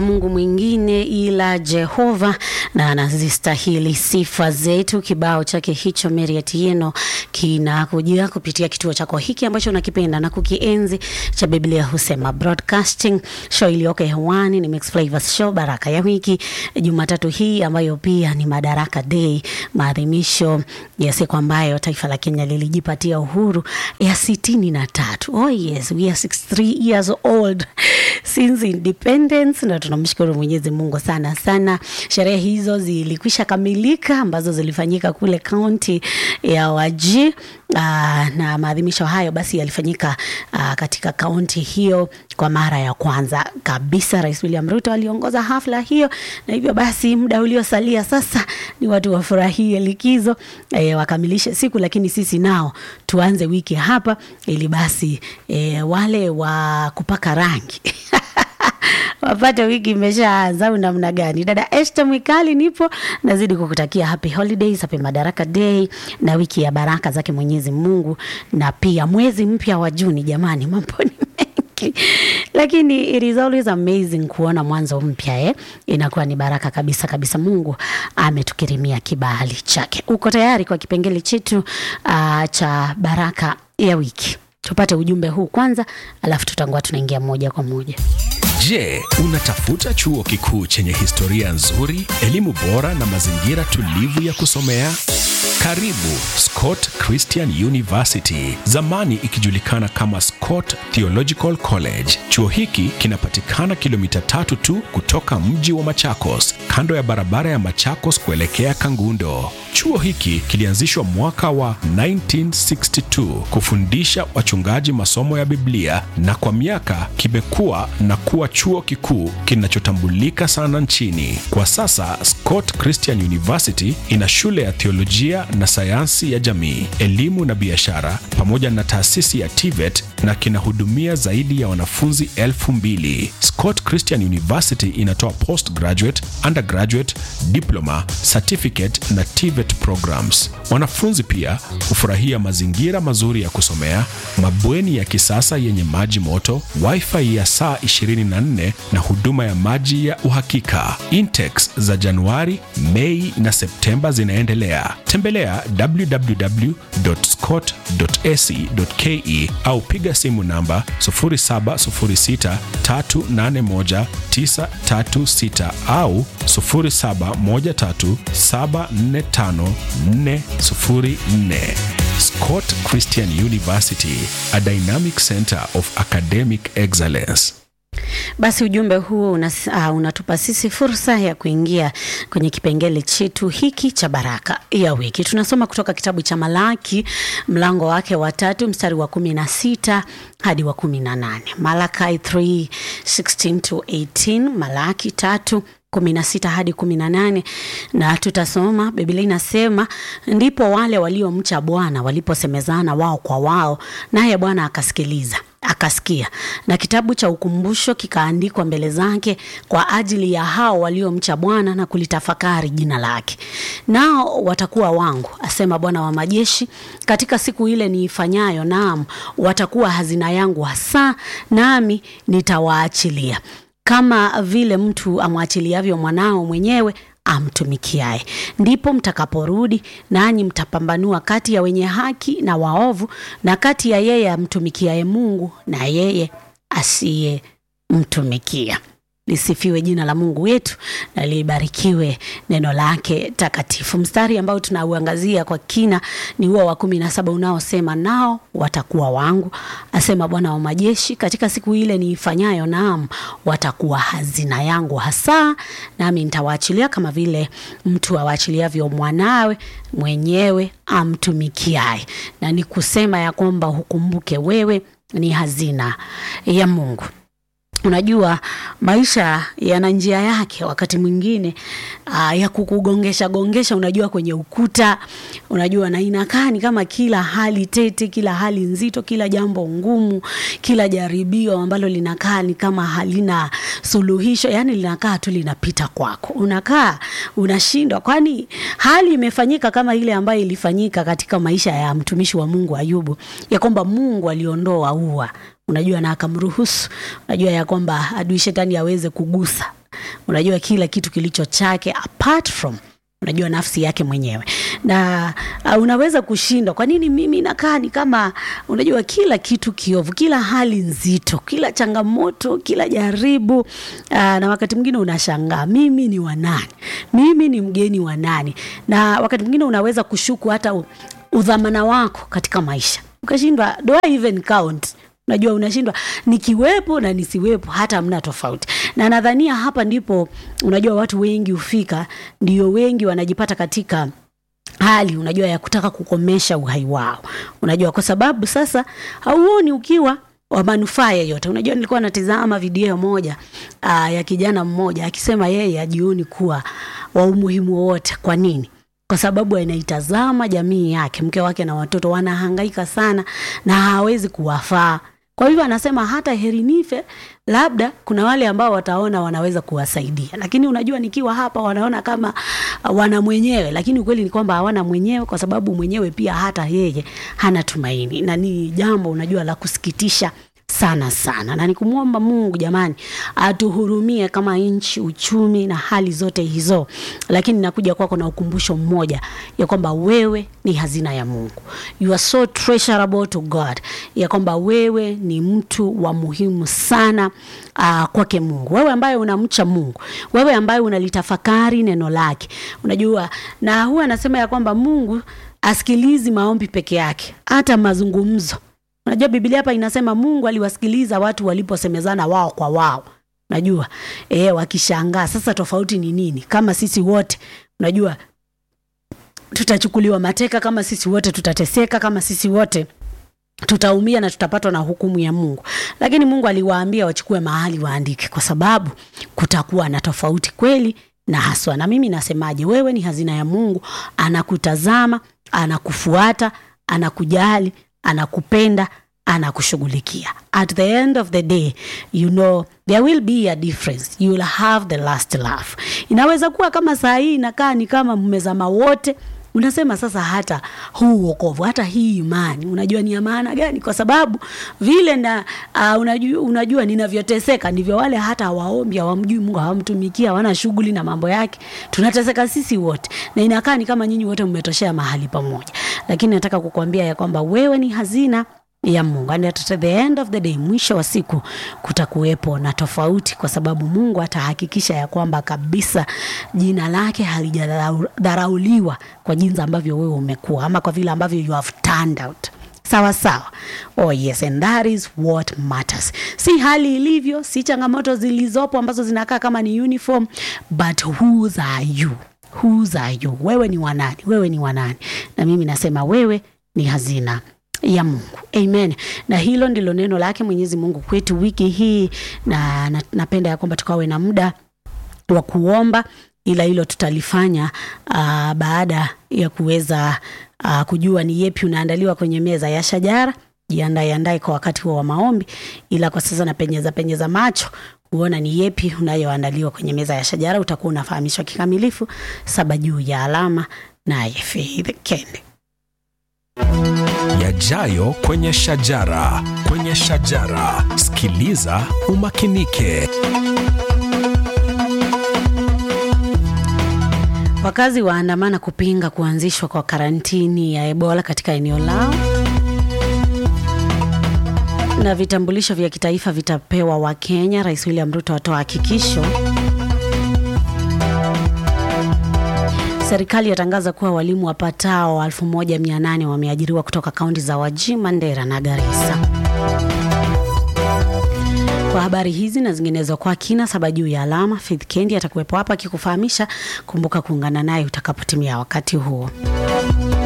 Mungu mwingine ila Jehova na anazistahili sifa zetu. Kibao chake hicho Mary Atieno kinakujia kupitia kituo chako hiki ambacho unakipenda na kukienzi cha Biblia Husema Broadcasting. Show iliyoko hewani ni Mix Flavors Show, baraka ya wiki, Jumatatu hii ambayo pia ni Madaraka Day, maadhimisho ya siku ambayo taifa la Kenya lilijipatia uhuru ya sitini na tatu. Oh yes, we are 63 years old since independence, na tunamshukuru Mwenyezi Mungu sana sana. Sherehe hizo zilikwisha kamilika ambazo zilifanyika kule kaunti ya Wajir. Aa, na maadhimisho hayo basi yalifanyika aa, katika kaunti hiyo kwa mara ya kwanza kabisa. Rais William Ruto aliongoza hafla hiyo, na hivyo basi muda uliosalia sasa ni watu wafurahie likizo e, wakamilishe siku, lakini sisi nao tuanze wiki hapa ili basi e, wale wa kupaka rangi wapate wiki imeshaanza au namna gani? Dada Esther Mwikali nipo, nazidi kukutakia happy holidays, happy Madaraka Day na wiki ya baraka zake Mwenyezi Mungu, na pia mwezi mpya wa Juni. Jamani, mambo ni mengi, lakini it is always amazing kuona mwanzo mpya eh? Inakuwa ni baraka kabisa kabisa. Mungu ametukirimia kibali chake. Uko tayari kwa kipengele chetu uh, cha baraka ya wiki? Tupate ujumbe huu kwanza, alafu tutakuwa tunaingia moja kwa moja. Je, unatafuta chuo kikuu chenye historia nzuri, elimu bora na mazingira tulivu ya kusomea? Karibu Scott Christian University, zamani ikijulikana kama Scott Theological College. Chuo hiki kinapatikana kilomita tatu tu kutoka mji wa Machakos, kando ya barabara ya Machakos kuelekea Kangundo. Chuo hiki kilianzishwa mwaka wa 1962 kufundisha wachungaji masomo ya Biblia na kwa miaka kimekuwa na kuwa chuo kikuu kinachotambulika sana nchini. Kwa sasa Scott Christian University ina shule ya theolojia na sayansi ya jamii, elimu na biashara pamoja na taasisi ya TVET na kinahudumia zaidi ya wanafunzi elfu mbili. Scott Christian University inatoa postgraduate, undergraduate, diploma, certificate na TVET programs. Wanafunzi pia hufurahia mazingira mazuri ya kusomea, mabweni ya kisasa yenye maji moto, wifi ya saa 24 na huduma ya maji ya uhakika. Intakes za Januari, Mei na Septemba zinaendelea. Tembelea www.scott.ac.ke au piga simu namba 0706381936 au 0713745404. Scott Christian University, a dynamic center of academic excellence. Basi ujumbe huo unas, uh, unatupa sisi fursa ya kuingia kwenye kipengele chetu hiki cha baraka ya wiki. Tunasoma kutoka kitabu cha Malaki mlango wake wa tatu mstari wa kumi na sita hadi wa kumi na nane Malachi 3:16 to 18, Malaki tatu kumi na sita hadi kumi na nane na tutasoma. Biblia inasema ndipo wale waliomcha Bwana waliposemezana wao kwa wao, naye Bwana akasikiliza akasikia, na kitabu cha ukumbusho kikaandikwa mbele zake kwa ajili ya hao waliomcha Bwana na kulitafakari jina lake. Nao watakuwa wangu, asema Bwana wa majeshi, katika siku ile niifanyayo, naam, watakuwa hazina yangu hasa, nami nitawaachilia kama vile mtu amwachiliavyo mwanao mwenyewe amtumikiaye. Ndipo mtakaporudi nanyi mtapambanua kati ya wenye haki na waovu, na kati ya yeye amtumikiaye Mungu na yeye asiyemtumikia. Lisifiwe jina la Mungu wetu na libarikiwe neno lake takatifu. Mstari ambao tunauangazia kwa kina ni huo wa kumi na saba unaosema nao watakuwa wangu, asema Bwana wa majeshi, katika siku ile niifanyayo, naam, watakuwa hazina yangu hasa, nami nitawaachilia kama vile mtu awaachiliavyo mwanawe mwenyewe amtumikiaye. Na ni kusema ya kwamba hukumbuke wewe ni hazina ya Mungu. Unajua, maisha yana njia yake, wakati mwingine uh, ya kukugongesha gongesha, unajua kwenye ukuta, unajua na inakaa ni kama kila hali tete, kila hali nzito, kila jambo ngumu, kila jaribio ambalo linakaa ni kama halina suluhisho, yani linakaa tu linapita kwako, unakaa unashindwa, kwani hali imefanyika kama ile ambayo ilifanyika katika maisha ya mtumishi wa Mungu Ayubu, ya kwamba Mungu aliondoa ua unajua na akamruhusu, unajua ya kwamba adui shetani aweze kugusa unajua kila kitu kilicho chake apart from unajua nafsi yake mwenyewe na uh, unaweza kushindwa kwa nini mimi nakaa ni kama unajua kila kitu kiovu kila hali nzito kila changamoto kila jaribu uh, na wakati mwingine unashangaa mimi ni wanani mimi ni mgeni wa nani na wakati mwingine unaweza kushuku hata u- udhamana wako katika maisha ukashindwa do I even count unajua unashindwa nikiwepo na nisiwepo hata hamna tofauti na nadhania hapa ndipo unajua watu wengi hufika ndio wengi wanajipata katika hali unajua ya kutaka kukomesha uhai wao unajua kwa sababu sasa hauoni ukiwa wa manufaa yeyote unajua nilikuwa natizama video moja aa, ya kijana mmoja akisema yeye ajioni kuwa wa umuhimu wowote kwa nini kwa sababu anaitazama jamii yake mke wake na watoto wanahangaika sana na hawezi kuwafaa kwa hivyo anasema hata heri nife labda kuna wale ambao wataona wanaweza kuwasaidia lakini unajua nikiwa hapa wanaona kama uh, wana mwenyewe lakini ukweli ni kwamba hawana mwenyewe kwa sababu mwenyewe pia hata yeye hana tumaini na ni jambo unajua la kusikitisha sana sana na nikumwomba mungu jamani atuhurumie kama nchi uchumi na hali zote hizo lakini nakuja kwako na ukumbusho mmoja ya kwamba wewe ni hazina ya mungu you are so treasurable to god ya kwamba wewe ni mtu wa muhimu sana uh, kwake mungu wewe ambaye unamcha mungu wewe ambaye unalitafakari neno lake unajua na huwa anasema ya kwamba mungu asikilizi maombi peke yake hata mazungumzo unajua biblia hapa inasema mungu aliwasikiliza watu waliposemezana wao kwa wao unajua e, wakishangaa sasa tofauti ni nini kama sisi wote unajua tutachukuliwa mateka kama sisi wote tutateseka kama sisi wote tutaumia na tutapatwa na hukumu ya mungu lakini mungu aliwaambia wachukue mahali waandike kwa sababu kutakuwa na tofauti kweli na haswa na mimi nasemaje wewe ni hazina ya mungu anakutazama anakufuata anakujali anakupenda anakushughulikia at the end of the day you know there will be a difference you will have the last laugh inaweza kuwa kama saa hii inakaa ni kama mmezama wote unasema sasa hata huu uokovu hata hii imani unajua ni ya maana gani kwa sababu vile na uh, unajua, unajua ninavyoteseka ndivyo wale hata hawaombi hawamjui mungu hawamtumikia hawana shughuli na mambo yake tunateseka sisi wote na inakaa ni kama nyinyi wote mmetoshea mahali pamoja lakini nataka kukuambia ya kwamba wewe ni hazina ya mungu and at the end of the day mwisho wa siku kutakuwepo na tofauti kwa sababu mungu atahakikisha ya kwamba kabisa jina lake halijadharauliwa kwa jinsi ambavyo wewe umekuwa ama kwa vile ambavyo you have turned out sawa sawa oh yes and that is what matters si hali ilivyo si changamoto zilizopo ambazo zinakaa kama ni uniform but whose are you whose are you wewe ni wanani wewe ni wanani na mimi nasema wewe ni hazina ya mungu amen na hilo ndilo neno lake mwenyezi mungu kwetu wiki hii na, na napenda ya kwamba tukawe na muda wa kuomba ila hilo tutalifanya uh, baada ya kuweza uh, kujua ni yepi unaandaliwa kwenye meza ya shajara jiandae andae kwa wakati huo wa maombi ila kwa sasa napenyeza penyeza macho kuona ni yepi unayoandaliwa kwenye meza ya shajara utakuwa unafahamishwa kikamilifu saba juu ya alama naye Faith Kende yajayo kwenye shajara kwenye shajara sikiliza umakinike Wakazi waandamana kupinga kuanzishwa kwa karantini ya Ebola katika eneo lao, na vitambulisho vya kitaifa vitapewa Wakenya. Rais William Ruto atoa hakikisho. Serikali yatangaza kuwa walimu wapatao 1800 wameajiriwa kutoka kaunti za Wajir, Mandera na Garissa. Kwa habari hizi na zinginezo kwa kina saba juu ya alama, Faith Kendi atakuwepo hapa akikufahamisha. Kumbuka kuungana naye utakapotimia wakati huo.